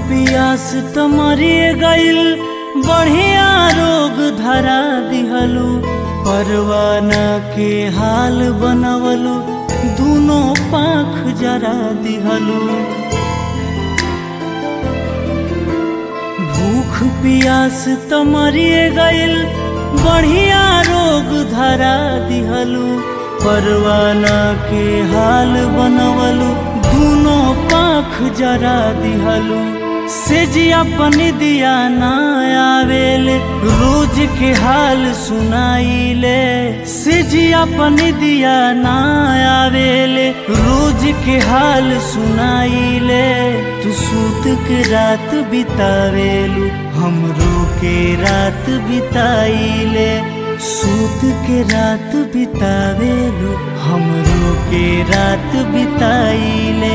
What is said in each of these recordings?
पियास त मरिए गइल बढ़िया रोग धरा दिहलू परवाना के हाल बनवलू दूनो पाख जरा दिहलू भूख पियास त मरिए गइल बढ़िया रोग धरा दिहलू परवाना के हाल बनवलू दूनो पाख जरा दिहलू से जी अपन दिया ना आवेले रोज के हाल सुनाइले से जी अपन दिया ना आवेले रोज के हाल सुनाइले तू सूत के रात बितावेलू हमरो के रात बिताइले सूत के रात बितावेलू हमरो के रात बिताइले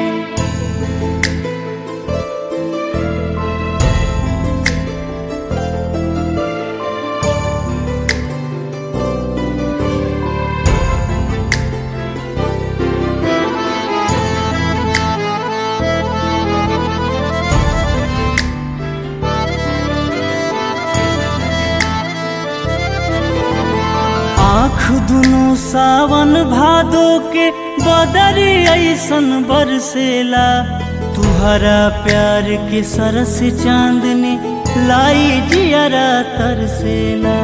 आँख दुनो सावन भादो के बदरी ऐसन बरसेला तुहरा प्यार के सरस चांदनी लाई जियरा तरसेला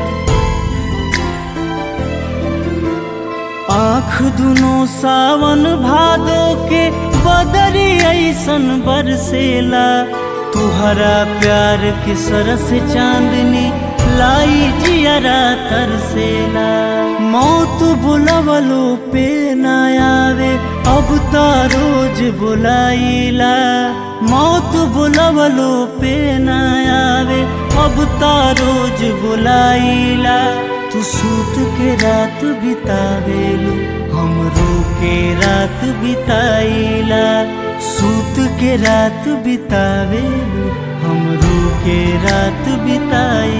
आँख दुनो सावन भादो के बदरी ऐसन बरसेला तुहरा प्यार के सरस चांदनी लाई जियरा तरसेला मौत बुलवलो पे न आवे अब त रोज बुलाइला मौत बुलवलो पे न आवे अब त रोज बुलाइला तू सूत के रात बितावेलू हमरो के रात बिताइला सूत के रात बितावेलू हमरो के रात बिताइला